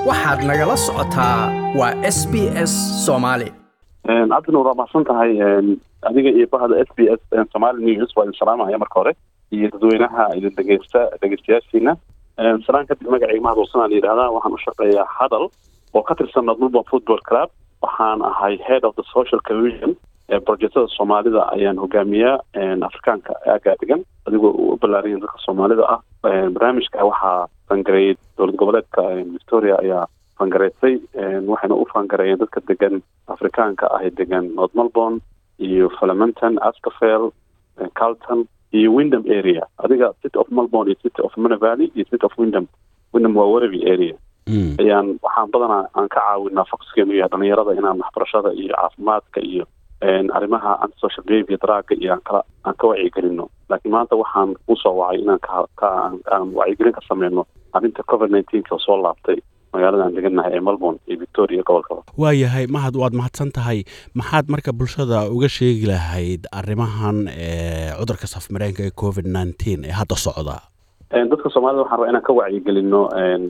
waxaad nagala socotaa waa s b s soomaali cabdinuur waa mahadsan tahay adiga iyo bahda s b s somali news waa idin salaamaya marka hore iyo dadweynaha idin dhegeysta dhegeystayaashiina salaan kadib magacayga mahad walsanaa la yidhahdaa waxaan u shaqeeyaa hadal oo ka tirsan melbourne football club waxaan ahay head of the social cohesion projectada soomaalida ayaan hogaamiyaa afrikaanka aagaa degan adigoo u ballaariyan dadka soomaalida ah barnaamijka waxaa fangareeyey dowlad goboleedka victoria ayaa fangareysay waxayna u fangareeyeen dadka degan afrikaanka ah ee degan north melbourne iyo falamanton ascafel carlton iyo windham area adiga city of melbourne iyo city of mana valley iyo city of windham windham waa wereby area ayaan waxaan badanaa aan ka caawinaa foxkeenu yahay dhalinyarada inaan waxbarashada iyo caafimaadka iyo arrimaha antisocial behavior draaga iyo aan kala aan ka wacyigelino laakiin maanta waxaan usoo wacay inaan ka ka aan wacyigelin ka sameyno arrinta covid nineteenka soo laabtay magaalada aan degannahay ee melbourne iyo victoria gobolkaba waayahay mahad waad mahadsan tahay maxaad marka bulshada uga sheegi lahayd arrimahan cudurka safmareenka ee covid nineteen ee hadda socda dadka soomaalida waxaan rabaa inaan ka wacyigelino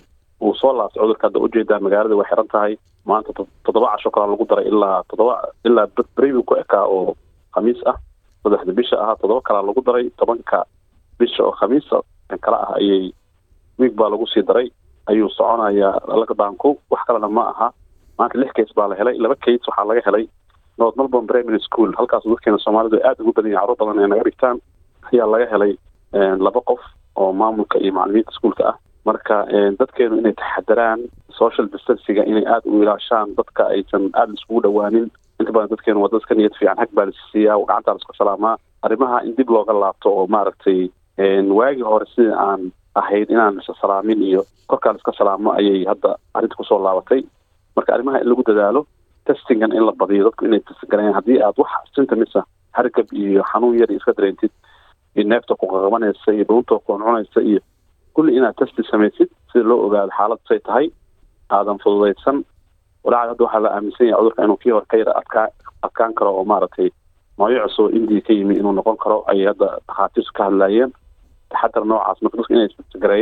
uu soo laabtay cudurka hadda ujeedaa magaalada way xiran tahay maanta toddoba casho kalaa lagu daray ilaa toddoba ilaa beribu ku ekaa oo khamiis ah saddexda bisha ahaa toddoba kalaa lagu daray tobanka bisha oo khamiisa kala ah ayay wiig baa lagu sii daray ayuu soconayaa lockdownku wax kalena ma aha maanta lix case baa la helay laba case waxaa laga helay north melbourne primary school halkaas dadkeena soomaalidu aada ugu badan yahay carruur badan ee naga dhigtaan ayaa laga helay laba qof oo maamulka iyo macalimiinta iskuolka ah marka dadkeenu inay taxadaraan social distancinga inay aada u ilaashaan dadka aysan aada iskugu dhawaanin inta badan dadkeenu waa dadka niyad fiican hag baa lasisiiyaa gacantaa laisku salaamaa arrimaha in dib looga laabto oo maaragtay waagii hore sidii aan ahayd inaan isa salaamin iyo korkaa laiska salaamo ayay hadda arrinta kusoo laabatay marka arrimaha in lagu dadaalo testingan in la badiyo dadku inay testgarayaan haddii aad wax symptomisa hargab iyo xanuun yar iska dareentid iyo neefta ku qaqabanaysa iyo dhuunta ku cuncunaysa iyo kulli inaad testi samaysid sida loo ogaado xaalad say tahay aadan fududaysan walaaca hadda waxaa la aaminsan yahay cudurka inuu kii hore ka yara adkaa adkaan karo oo maaragtay nooyo cusub oo indiya ka yimi inuu noqon karo ayay hadda dhakhaatiirtu ka hadlaayeen taxadar noocaas marka dadku inay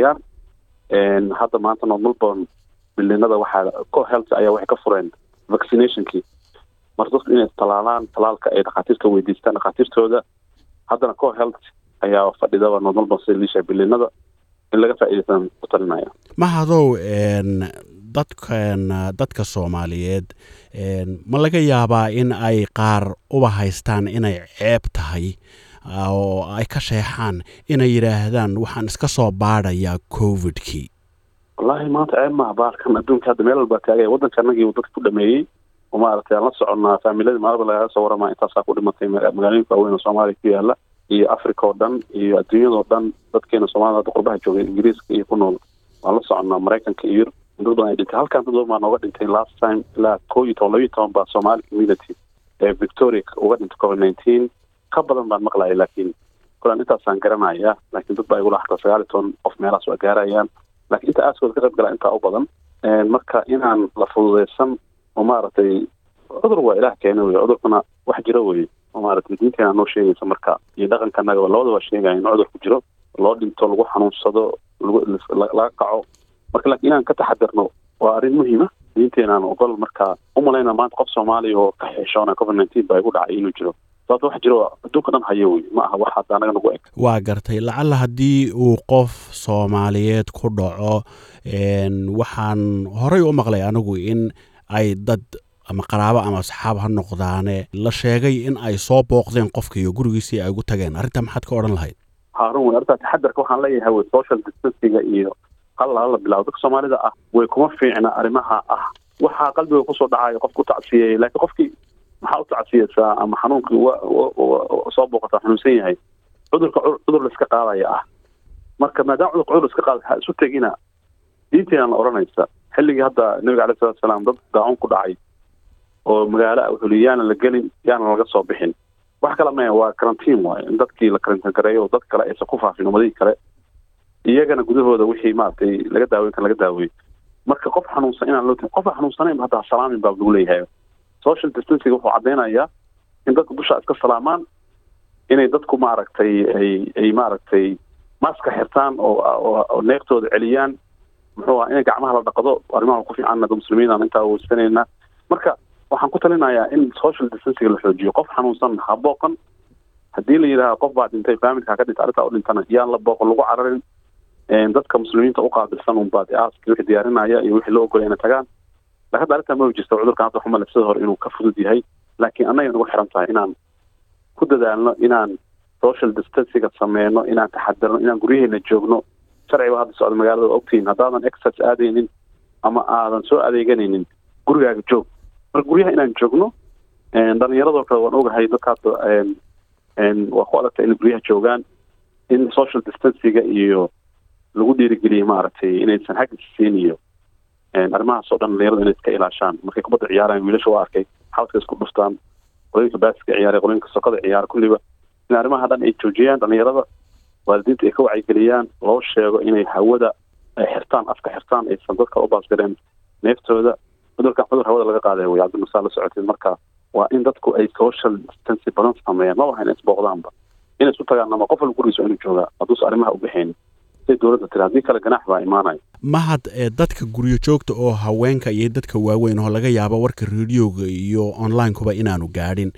isgareeyaan hadda maanta north melbourne bilinada waxaa co health ayaa waxay ka fureen vaccinationkii marka dadku inay talaalaan talaalka ay dhakhaatiirta weydiistaan dhakhaatiirtooda haddana co health ayaa fadhidaba north melbourne sida liisha bilinada in laga faa'iidaysan ku talinaya mahadow dadkan dadka soomaaliyeed ma laga yaabaa in ay qaar uba haystaan inay ceeb tahay oo ay ka sheexaan inay yidhaahdaan waxaan iska soo baadhayaa covidkii wallaahi maanta ceeb maha baarkan adduunka hadda meel walbaa taagaya waddanka anagii uu dadka ku dhameeyey oo maaragtay aan la soconnaa faamiladii maalba lagaga soo waramaa intaasaa ku dhimatay magaalooyinka waaweyn oo soomaaliya ku yaala iyo africa oo dhan iyo adduunyadao dhan dadkeena soomaalida hadda qurbaha joogay ingiriiska iyo ku nool waan la soconnaa maraykanka iyo yurub dad badan ay dhintay halkan dad badan baa nooga dhintay last time ilaa koo iyo toban labiyo toban baa somali community ee victoria uga dhintay covid nineteen ka badan baan maqlaya laakiin kulan intaasaan garanaya laakiin dad baa igula xataa sagaal iyo toban qof meelahaas waa gaarayaan laakiin inta aaskooda ka qayb galaa intaa u badan marka inaan la fududaysan oo maaragtay cudur waa ilaah keena wey cudurkuna wax jiro wey oo maaragtay diinteena noo sheegaysa marka iyo dhaqankanaga labada waa sheegaya in cudur ku jiro loo dhinto lagu xanuunsado laga kaco marka laakiin inaan ka taxadirno waa arrin muhiima diinteenaan ogol marka umalayna maanta qof soomaaliya oo ka xeeshoona covid nineteen baa igu dhacay inuu jiro sababta wax jiro adduunka dhan hayo wey ma aha wax hadda anaga nagu eg waa gartay lacalla haddii uu qof soomaaliyeed ku dhaco waxaan horay u maqlay anigu in ay dad ama qaraabo ama asxaab ha noqdaane la sheegay in ay soo booqdeen qofka iyo gurigiisii ay ugu tageen arrintaa maxaad ka odhan lahayd haarun wey arrintaa taxadarka waxaan leeyahay wey social distancinga iyo halla hala bilaabo dadka soomaalida ah way kuma fiicna arrimaha ah waxaa qalbiga kusoo dhacayo qof ku tacsiyeeyay laakiin qofkii maxaa u tacsiyeysaa ama xanuunkii soo booqataa xanuunsan yahay cudurka cudur laiska qaadaya ah marka maadaama cudurka cudur laiska qaada ha isu tegina diinteena la odhanaysa xilligii hadda nabiga alai salatu salaam dad daacun ku dhacay oo magaalo wuxuu li yaana la gelin yaana laga soo bixin wax kale maya waa karantiin waayo in dadkii la karantiin gareeyo oo dad kale aysan ku faafin ummadihii kale iyagana gudahooda wixii maaragtay laga daaweyn kan laga daaweey marka qof xanuunsan inaan loo tin qofa xanuunsanayn hadda salaamin baa lagu leeyahay social distancing wuxuu caddaynayaa in dadku dusha iska salaamaan inay dadku maaragtay ay ay maaragtay maska xirtaan oo oo neeftooda celiyaan muxuu aha in gacmaha la dhaqdo arrimaha ku fiican dad muslimiin aan intaa weysanaynaa marka waxaan ku talinayaa in social distancing la xoojiyo qof xanuunsan ha booqan haddii la yidhaaha qof baa dhintay familka ka dhintay arrintaa u dhintana yaan la booqan lagu cararin dadka muslimiinta u qaabilsan unbaa aaski wixii diyaarinaya iyo wixii loo ogolay inay tagaan laakiin hadda arrintaa ma jirto cudurkan hadda xumale sida hore inuu ka fudud yahay laakiin annaga nagu xiran tahay inaan ku dadaalno inaan social distancinga sameyno inaan taxadirno inaan guryaheena joogno sharciga hadda socda magaalada ogtihiin haddaadan exercise aadaynin ama aadan soo adeeganaynin gurigaaga joog marka guryaha inaan joogno dhalinyaradoo kale waan ogahay dadka hadda waa ku adagta inay guryaha joogaan in social distancinga iyo lagu dhiirigeliyay maaragtay inaysan xag isiin iyo arrimahaas oo dhan dhalinyaradu inay iska ilaashaan markay kubadda ciyaaraan wiilasha waa arkay xawdka isku dhuftaan qolooyinka baaska ciyaaray qolooyinka sokada ciyaara kulliba in arrimaha dhan ay joojiyaan dhalinyarada waalidiinta ay ka wacyigeliyaan loo sheego inay hawada ay xirtaan afka xirtaan aysan dadka u baasgareen neeftooda cudurkan cudur hawada laga qaaday wey cabdimusaa la socoteen marka waa in dadku ay social distancy badan sameeyaan ma waha inay isbooqdaanba inay isu tagaan ama qof walba gurigiisa inuu joogaa hadduusa arrimaha u baxaynin siday dowladda tiri haddii kale ganaax baa imaanaya mahad ee dadka guryo joogta oo haweenka iyo dadka waaweyn oo laga yaabo warka radioga iyo onlinekuba inaanu gaadhin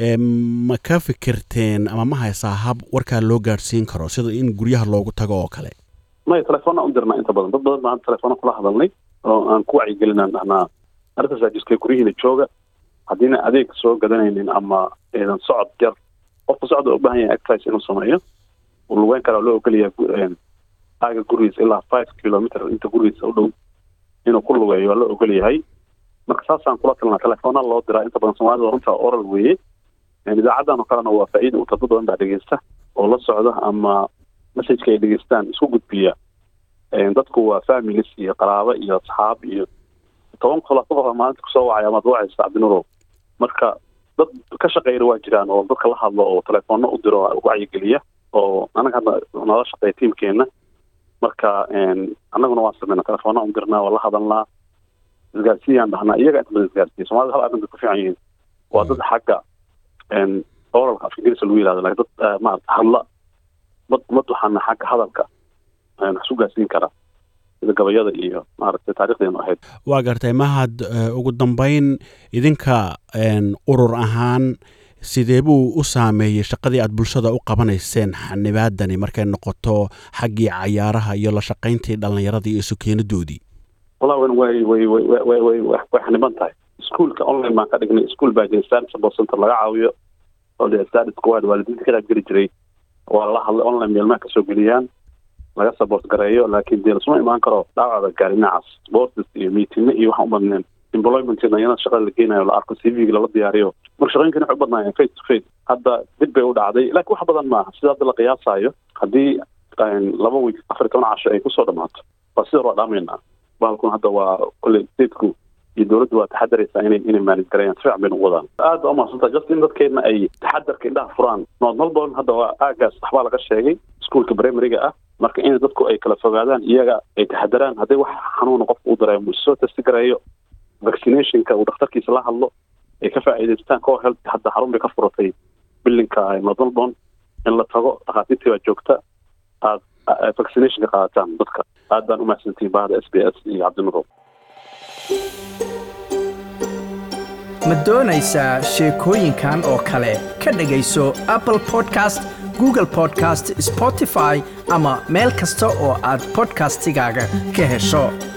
ma ka fikirteen ama ma haysaa hab warkaa loo gaadhsiin karo sida in guryaha loogu tago oo kale maya telefoonna u dirnaa inta badan dad badan baan telefoona kula hadalnay oo aan ku wacyigelinaan dhahnaa arrintaas ajiskay guryihiina jooga haddiina adeeg soo gadanaynin ama eedan socod yar qofka socda u baahan yahay exercise inuu sameeyo uu lugeyn karaa loo ogolyahay aaga gurigiisa ilaa five kilometer inta gurigiisa u dhow inuu ku lugeeyo waa la ogol yahay marka saasaan kula talnaa telefoona loo diraa inta badan soomaalida runta oral weeye idaacadan oo kalena waa faa'iida u dad badan baa dhegeysta oo la socda ama messageka ay dhegeystaan isku gudbiya dadku waa families iyo qaraabo iyo asxaab iyo toban kolaasa qof maalinta kusoo wacay amaad wacaysa cabdinurow marka dad ka shaqeyna waa jiraan oo dadka la hadlo oo telefoona u diro wacyigeliya oo anaga hadda nala shaqeeya tiimkeena marka annaguna waan sameynaa telefoona u dirnaa waa la hadalnaa isgaarsiiyaan dhahnaa iyaga inta badan isgaarsiiya soomaalida hal arrin bay ku fiican yihiin waa dad xagga oralka af ingiriisa lagu yihahdo lakin dad maarata hadla mad mad waxaana xagga hadalka wax isu gaarsiin karaa sida gabayada iyo maaragtay taarikhdeenu ahayd waa gartay mahad ugu dambeyn idinka urur ahaan sidee buu u saameeyey shaqadii aad bulshada u qabanayseen xanibaadani markay noqoto xaggii cayaaraha iyo la shaqayntii dhallinyaradii iyo sukeenadoodii wallah wan way way way way way way xaniban tahay iskuolka online baan ka dhignay ischool baa jira study support center laga caawiyo oo de study squad waalidiinta ka qayb geli jiray waa la hadlay online meelmaha kasoo geliyaan laga support gareeyo laakiin dee lasuma imaan karo dhaawacda gaari dhinacaas sports iyo meetinga iyo waxaan u badneen employment dhalinyarada shaqada la geenayo la arko c v-ga lala diyaariyo marka shaqooyinkan waxay u badnaayeen face to face hadda dib bay u dhacday laakiin wax badan maaha sida hadda la qiyaasayo haddii laba week afar iyo toban casho ay kusoo dhamaato waa sida waa dhaameynaa bahalkun hadda waa kolley stateku iyo dowladdu waa taxadaraysaa inay inay maalis gareeyaan si fiican baynu u wadaan aad baa umahadsantaa just in dadkeena ay taxadarka indhaha furaan nood melbourne hadda waa aagaas waxbaa laga sheegay iskuolka primaryga ah marka in dadku ay kala fogaadaan iyaga ay taxadaraan hadday wax xanuuna qofka u dareemo isoo testi gareeyo vaccinationka uu dhakhtarkiisa la hadlo ay ka faa'iidaystaan koo health hadda xarun bay ka furatay bilinka north melbourne in la tago dhakhaatiirtii baa joogta aad vaccinationka qaadataan dadka aad baan umahadsantihin bahda s b s iyo cabdinurow ma doonaysaa sheekooyinkan oo kale ka dhegayso apple podcast google podcast spotify ama meel kasta oo aad podcastigaaga ka hesho